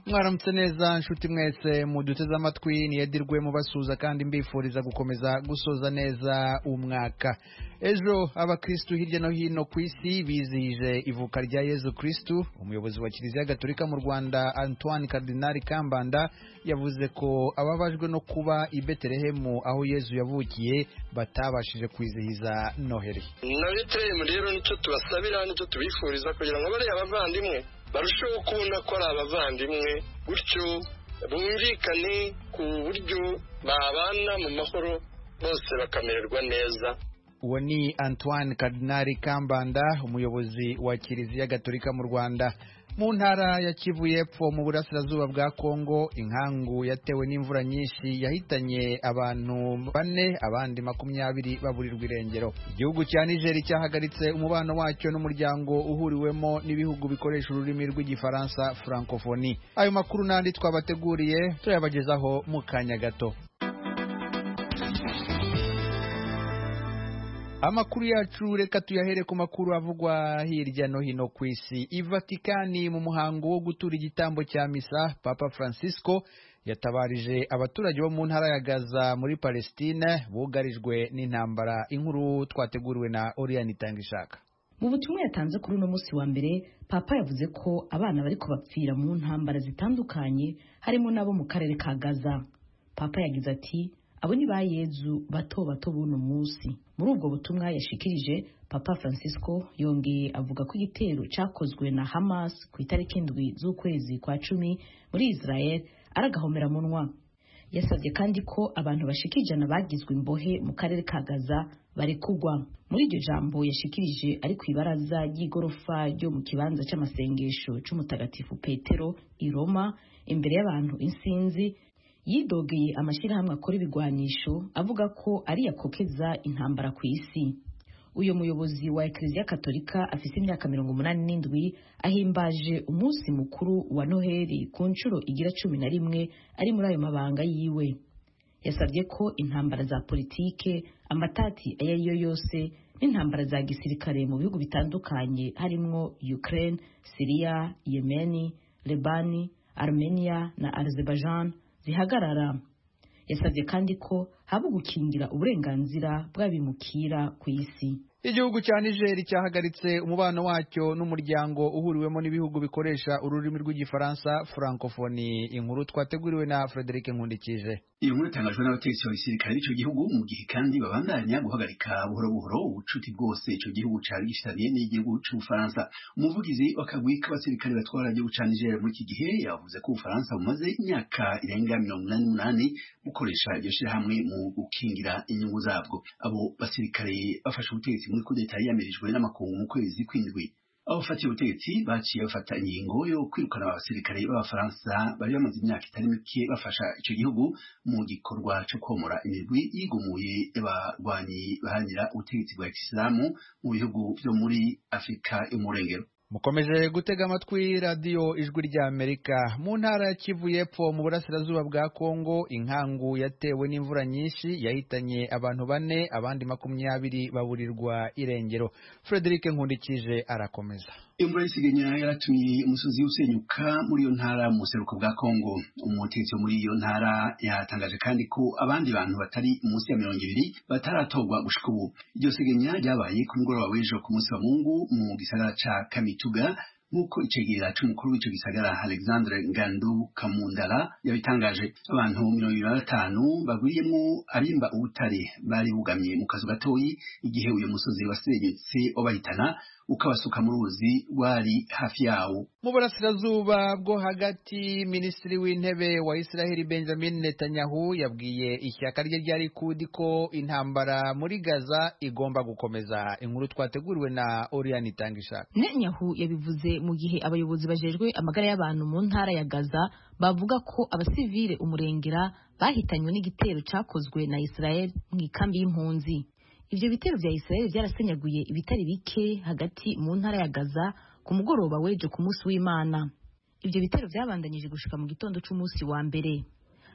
mwaramutse neza nshuti mwese muduteze amatwi niyedirwe mubasuhuza kandi mbifuriza gukomeza gusoza neza umwaka ejo abakirisitu hirya no hino ku isi bizihije ivuka rya yezu kirisitu umuyobozi wa kiliziya gatolika mu rwanda antoine cardinal kambanda yavuze ko ababajwe no kuba i betelehemu aho yezu yavukiye batabashije kwizihiza noheli na betelehemu rero nicyo tubasabira nicyo tubifuriza kugira ngo bariya bavandimwe barusheho kubona ko ari abavandimwe gutyo bumvikane ku buryo babana mu mahoro bose bakamererwa neza uwo ni antoine cardinal kambanda umuyobozi wa kiliziya gatolika mu rwanda mu ntara ya kivu y'epfo mu burasirazuba bwa kongo inkangu yatewe n'imvura nyinshi yahitanye abantu bane abandi makumyabiri baburirwa irengero igihugu cya nigeri cyahagaritse umubano wacyo n'umuryango uhuriwemo n'ibihugu bikoresha ururimi rw'igifaransa francophonie ayo makuru n'andi twabateguriye turayabagezaho mu kanya gato amakuru yacu reka tuyahere ku makuru avugwa hirya no hino ku isi ivatikani mu muhango wo gutura igitambo cya misa papa francisco yatabarije abaturage bo mu ntara ya gaza muri palestine bugarijwe n'intambara inkuru twateguriwe na oriyani itanga ishaka mu butumwa yatanze kuri uno munsi wa mbere papa yavuze ko abana bariko bapfira mu ntambara zitandukanye harimo n'abo mu karere ka gaza papa yagize ati abo ni ba yezu bato bato b'uno munsi muri ubwo butumwa yashikirije papa francisco yongeye avuga ko igitero cyakozwe na hamas ku itariki indwi z'ukwezi kwa cumi muri israel ari agahomeramumwa yasabye kandi ko abantu bashika ijana bagizwe imbohe mu karere ka gaza barekugwa muri iryo jambo yashikirije ari ku ibaraza ry'igorofa ryo mu kibanza cy'amasengesho cy'umutagatifu petero i roma imbere y'abantu insinzi yidogeye amashyirahamwe akora ibigwanisho avuga ko ari yakokeza intambara ku isi uyu muyobozi wa ekereziya katolika afite imyaka mirongo umunani n'indwi ahimbaje umunsi mukuru wa noheli ku nshuro igira cumi na rimwe ari muri ayo mabanga yiwe yasabye ko intambara za politike amatati ayo ari yo yose n'intambara za gisirikare mu bihugu bitandukanye harimwo ukraine siriya yemeni lebani armenia na azerbaijan zihagarara yasabye kandi ko haba gukingira uburenganzira bw'abimukira ku isi igihugu cya nigeri cyahagaritse umubano wacyo n'umuryango uhuriwemo n'ibihugu bikoresha ururimi rw'igifaransa francophonie inkuru twateguriwe na frederic nkundikije iyi nkuru itangajwe n'abategetsi basirikare b'ico gihugu mu gihe kandi babandanya guhagarika buhoro buhoro ubucuti bwose ico gihugu cari gifitaniye n'igihugu c'ubufaransa umuvugizi w'akagwi k'abasirikare batwara igihugu ca nigeri muri iki gihe yavuze ko ubufaransa bumaze imyaka irenga mirongo umunani n'umunani bukoresha iryo shirahamwe mu gukingira inyungu zabwo abo basirikare bafashe ubutegetsi muri kudeta yiyamirije n'amakungu mu kwezi kw'indwi abafatiye ubutegetsi baciye bafata ingingo yo kwirukana abasirikare b'abafaransa bari bamaze imyaka itari mike bafasha icyo gihugu mu gikorwa cyo komora imigwi yigumuye y'abarwanyi baharanira ubutegetsi bwa kisilamu mu bihugu byo muri afurika y'umurengero mukomeje gutega amatwi radiyo ijwi ry'amerika mu ntara ya kivu y'epfo mu burasirazuba bwa kongo inkangu yatewe n'imvura nyinshi yahitanye abantu bane abandi makumyabiri baburirwa irengero frederic nkundikije arakomeza imvura y'isiganya yaratumye umusozi usenyuka muri iyo ntara mu buseruko bwa kongo umutegetsi wo muri iyo ntara yatangaje kandi ko abandi bantu batari munsi ya mirongo ibiri bataratorwa gushika ubu iryo siganya ryabaye ku mugoroba w'ejo ku munsi wa mungu mu gisagara ca kami tuga nk'uko icegera c'umukuru w'ico gisagara alexandre ngandu kamundara yabitangaje abantu mirongo ibiri na batanu bagwiriyemwo abimba ubutare bari bugamye mu kazu gatoyi igihe uyu musozi wasenyutse wabahitana ukabasuka mu ruzi rwari hafi yawo mu burasirazuba bwo hagati minisitiri w'intebe wa israheli benjamin netanyahu yabwiye ishyaka rye rya likudi ko intambara muri gaza igomba gukomeza inkuru twateguriwe na oriyani itanga ishaka netanyahu yabivuze mu gihe abayobozi bajejwe amagara y'abantu mu ntara ya gaza bavuga ko abasivile umurengera bahitanywe n'igitero cyakozwe na israel mu ikambi y'impunzi ivyo bitero vya Israel vyarasenyaguye ibitari bike hagati mu ntara ya Gaza ku mugoroba wejo ku munsi w'Imana ivyo bitero vyabandanije gushika mu gitondo c'umunsi wa mbere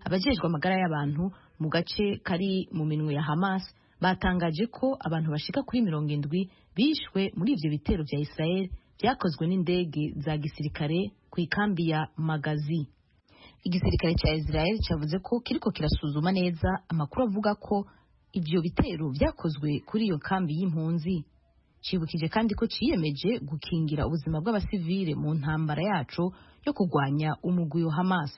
abajejwe amagara y'abantu mu gace kari mu minwe ya Hamas batangaje ko abantu bashika kuri mirongo indwi bishwe muri ivyo bitero vya Israel vyakozwe n'indege za gisirikare ku ikambi ya Magazi igisirikare cya israel cyavuze ko kiriko kirasuzuma neza amakuru avuga ko ivyo bitero vyakozwe kuri iyo kambi y'impunzi cibukije kandi ko ciyemeje gukingira ubuzima bw'abasivile mu ntambara yacu yo kurwanya umugwi wa hamas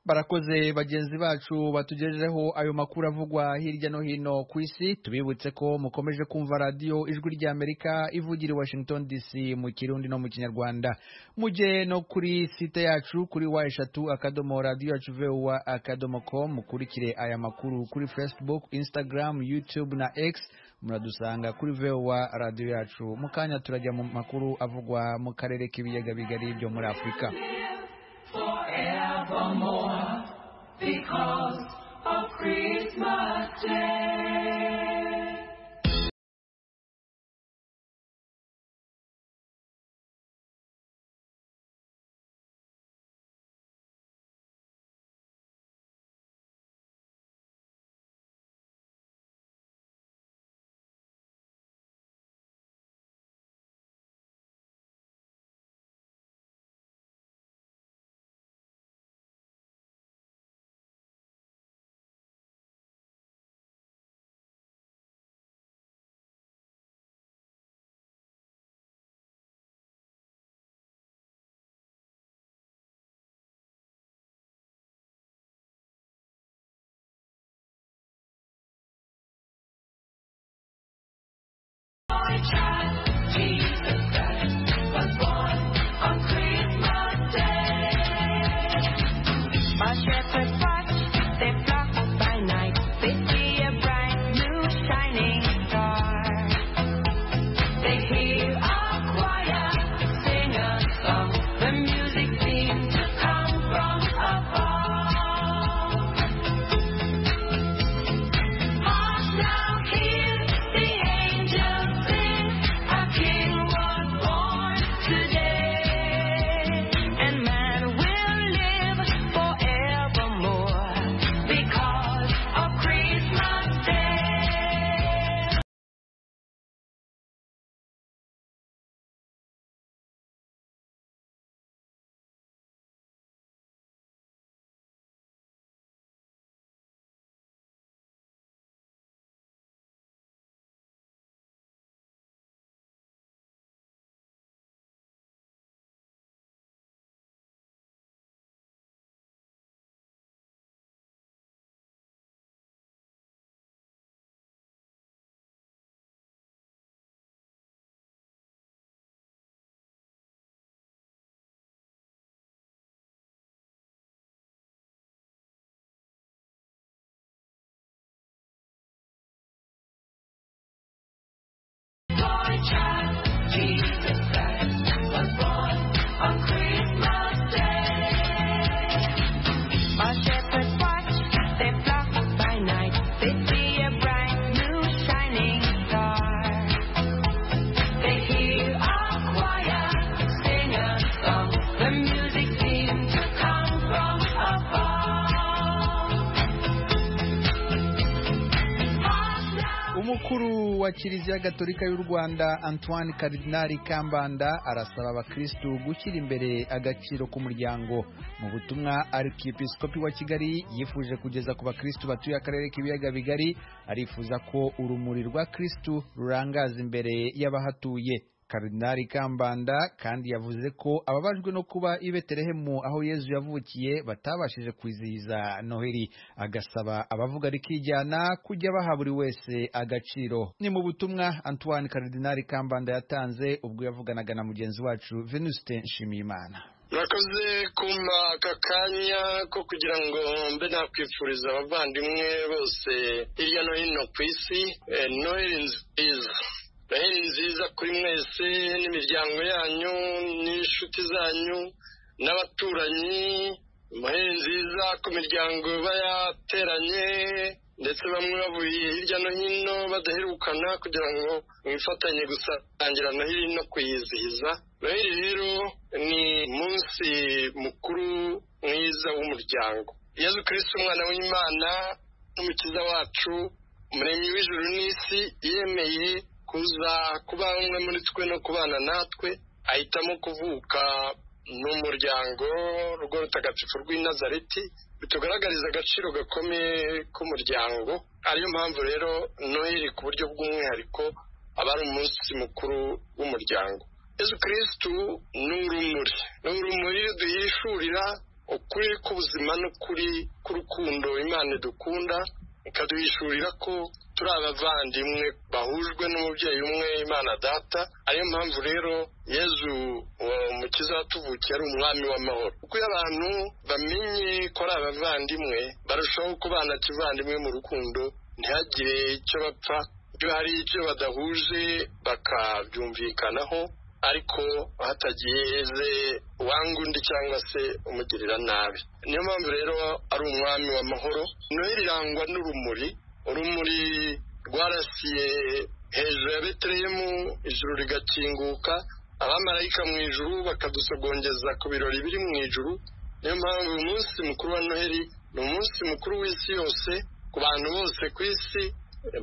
barakoze bagenzi bacu batugejejeho ayo makuru avugwa hirya no hino ku isi tubibutse ko mukomeje kumva radiyo ijwi rya amerika ivugira i washington dc mu kirundi no mu kinyarwanda mujye no kuri site yacu kuri wa eshatu akadomo radiyo yacu vuba akadomo com mukurikire aya makuru kuri facebook instagram youtube na x muradusanga kuri vuba radiyo yacu mu kanya turajya mu makuru avugwa mu karere k'ibiyaga bigari byo muri afurika forevermore because of Christmas Day. Jesus Christ was born on Christmas Day. While shepherds watch their flock by night, they see a bright new shining star. They hear a choir sing a song. The music seems to come from afar. Hark now, hear the angels sing, a King was born today, and man will live forevermore because of Christmas Day. Boy child, Jesus Christ was born on Christmas Day. While shepherds watch their flock by night, they see a bright new shining star. They hear a choir sing a song. The music seems to come from afar. Hark now. umukuru wa kiliziya gatolika y'u rwanda antoine karidinari kambanda arasaba abakirisitu gushyira imbere agaciro k'umuryango mu butumwa arikiyepesikopi wa kigali yifuje kugeza ku bakirisitu batuye akarere k'ibiyaga bigari arifuza ko urumuri rwa kirisitu rurangaza imbere y'abahatuye karidinari kambanda kandi yavuze ko ababajwe no kuba i betelehemu aho yezu yavukiye batabashije kwizihiza noheli agasaba abavuga rikijyana kujya baha buri wese agaciro ni mu butumwa antoine karidinari kambanda yatanze ubwo yavuganaga na mugenzi wacu venuste nshimiyimana murakoze kumpa aka kanya ko kugira ngo mbe nakwifuriza abavandimwe bose hirya no hino ku isi eh, noheli nziza noheli nziza kuri mwese n'imiryango yanyu n'inshuti zanyu n'abaturanyi noheli nziza ku miryango iba yateranye ndetse bamwe bavuye hirya no hino badaherukana kugira ngo mwifatanye gusangira noheli no kuyizihiza noheli rero ni umunsi mukuru mwiza w'umuryango yezu kirisi umwana w'imana n'umukiza wacu umuremyi w'ijuru n'isi yemeye kuza kuba umwe muri twe no kubana natwe ahitamo kuvuka ni umuryango urugo rutagatifu rw'i nazareti bitugaragariza agaciro gakomeye k'umuryango ariyo mpamvu rero noheli ku buryo bw'umwihariko aba ari umunsi mukuru w'umuryango yezu kirisitu ni urumuri ni urumuri duhishurira ukuri k'ubuzima n'ukuri k'urukundo imana dukunda ikaduhishurira ko turi abavandimwe bahujwe n'umubyeyi umwe imana data ariyo mpamvu rero yezu uwo mukiza watuvukiye ari umwami w'amahoro kuko iyo abantu bamenye ko ari abavandimwe barushaho kubana kivandimwe mu rukundo ntihagire icyo bapfa iyo hari icyo badahuje bakabyumvikanaho ariko hatagize uwanga undi cyangwa se umugirira nabi niyo mpamvu rero ari umwami w'amahoro noheli irangwa n'urumuri urumuri rwarasiye hejuru ya beterehemu ijuru rigakinguka abamarayika mu ijuru bakadusogongeza ku birori biri mu ijuru niyo mpamvu uyu munsi mukuru wa noheli ni umunsi mukuru w'isi yose ku bantu bose ku isi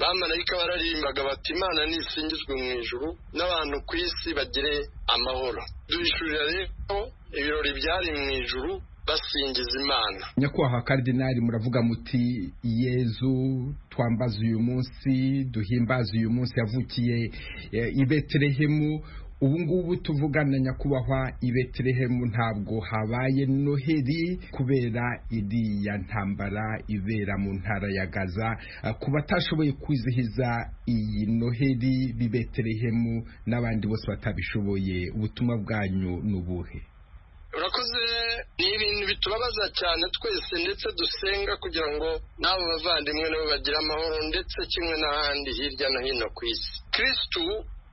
bamarayika bararimbaga bati imana nisingizwe mu ijuru n'abantu ku isi bagire amahoro duhishurira rero ibirori byari mu ijuru basingiza imana nyakubahwa karidinari muravuga muti yezu twambaza uyu munsi duhimbaza uyu munsi yavukiye eh, i betelehemu ubu ngubu tuvugana nyakubahwa i betelehemu ntabwo habaye noheli kubera iriya ntambara ibera mu ntara ya gaza Eh, ku batashoboye kwizihiza iyi noheli b'i betelehemu n'abandi bose batabishoboye ubutumwa bwanyu ni ubuhe urakoze ni ibintu bitubabaza cyane twese ndetse dusenga kugira ngo n'abo bavandimwe nabo bagire amahoro ndetse kimwe n'ahandi hirya no hino ku isi kirisitu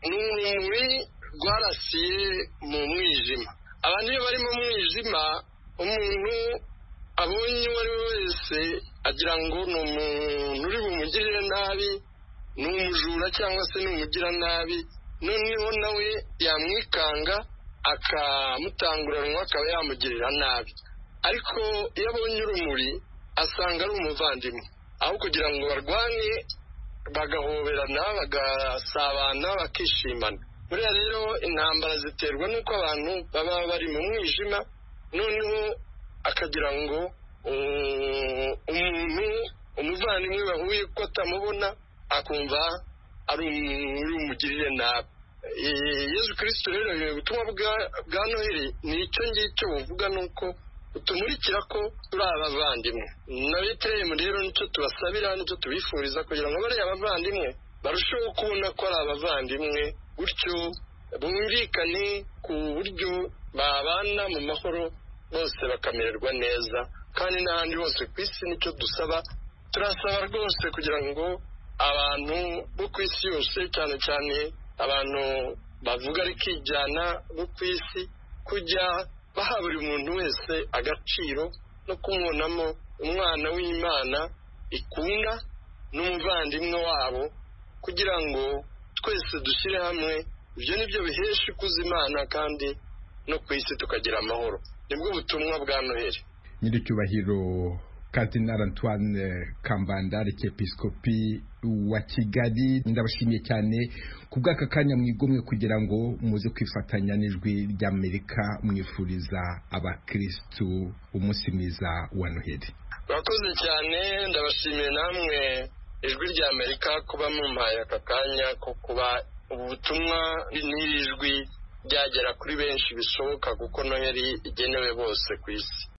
ni urumuri rwarasiye mu mwijima abantu iyo bari mu mwijima umuntu abonye uwo ari we wese agira ngo ni umuntu uri bumugirire nabi ni umujura cyangwa se ni umugiranabi noneho nawe yamwikanga akamutanguranwa akaba yamugirira nabi ariko iyo abonye urumuri asanga ari umuvandimwe aho kugira ngo barwane bagahoberana bagasabana bakishimana buriya rero intambara ziterwa n'uko abantu baba bari mu mwijima noneho akagira ngo um, umuntu umuvandimwe bahuye ko atamubona akumva ari umuntu umugirire nabi Eh, yezu kirisito rero eh, ubutumwa bwa- bwa noheli ni icyo ngicyo buvuga ni uko utumurikira ko turi abavandimwe na betelehemu rero nicyo tubasabira nicyo tubifuriza kugira ngo bariya abavandimwe barusheho kubona ko ari abavandimwe gutyo bumvikane ku buryo babana mu mahoro bose bakamererwa neza kandi n'ahandi hose ku isi nicyo dusaba turasaba rwose kugira ngo abantu bo ku isi yose cyane cyane abantu bavuga ariko ijyana bo ku isi kujya baha buri muntu wese agaciro no kumubonamo umwana w'imana ikunda n'umuvandimwe wabo kugira ngo twese dushyire hamwe ibyo ni byo bihesha ikuza imana kandi no ku isi tukagira amahoro nibwo butumwa bwa noheli nyiricyubahiro kardinal antoine kambanda arikepiskopi wa kigali ndabashimiye cyane ku bw'aka kanya mwigomwe kugira ngo muze kwifatanya n'ijwi ry'amerika mwifuriza abakirisitu umunsi mwiza wa noheli murakoze cyane ndabashimiye namwe ijwi rya amerika kuba mumpaye aka kanya ko kuba ubu butumwa n'iri jwi ryagera kuri benshi bishoboka kuko noheli igenewe bose ku isi